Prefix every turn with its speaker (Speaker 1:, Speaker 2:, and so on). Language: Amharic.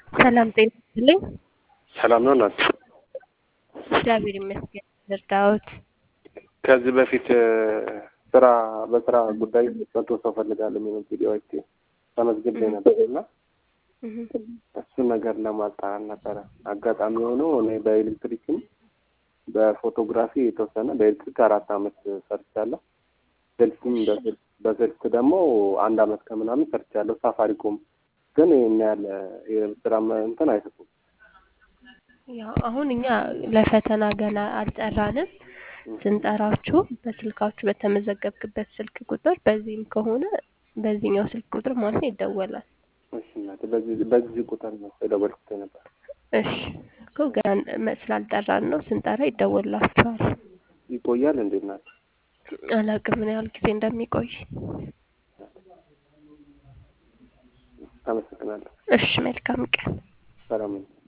Speaker 1: ሰላም ጤና ይስጥልኝ።
Speaker 2: ሰላም ነው እናት።
Speaker 1: እግዚአብሔር ይመስገን። እርዳዎት።
Speaker 2: ከዚህ በፊት ስራ በስራ ጉዳይ መቶ ሰው ፈልጋለሁ የሚለው ቪዲዮ አይቼ ተመዝግቤ ነበር እና እሱን ነገር ለማጣራት ነበረ። አጋጣሚ ሆኖ እኔ በኤሌክትሪክም በፎቶግራፊ የተወሰነ በኤሌክትሪክ አራት አመት ሰርቻለሁ። ስልክም በስልክ ደግሞ አንድ አመት ከምናምን ሰርቻለሁ። ሳፋሪኮም ግን ይህን ያህል የስራ እንትን አይሰጡም።
Speaker 1: ያው አሁን እኛ ለፈተና ገና አልጠራንም። ስንጠራችሁ በስልካችሁ በተመዘገብክበት ስልክ ቁጥር በዚህም ከሆነ በዚህኛው ስልክ ቁጥር ማለት ነው ይደወላል።
Speaker 2: እሺ እናቴ፣ በዚህ በዚህ ቁጥር ነው የደወልኩት ነበር።
Speaker 1: እሺ እኮ ገና ስላልጠራን ነው። ስንጠራ ይደወላችኋል።
Speaker 2: ይቆያል እንዴ እናት?
Speaker 1: አላውቅም ምን ያህል ጊዜ እንደሚቆይ።
Speaker 2: አመሰግናለሁ።
Speaker 1: እሺ መልካም ቀን።
Speaker 2: ሰላም ነው።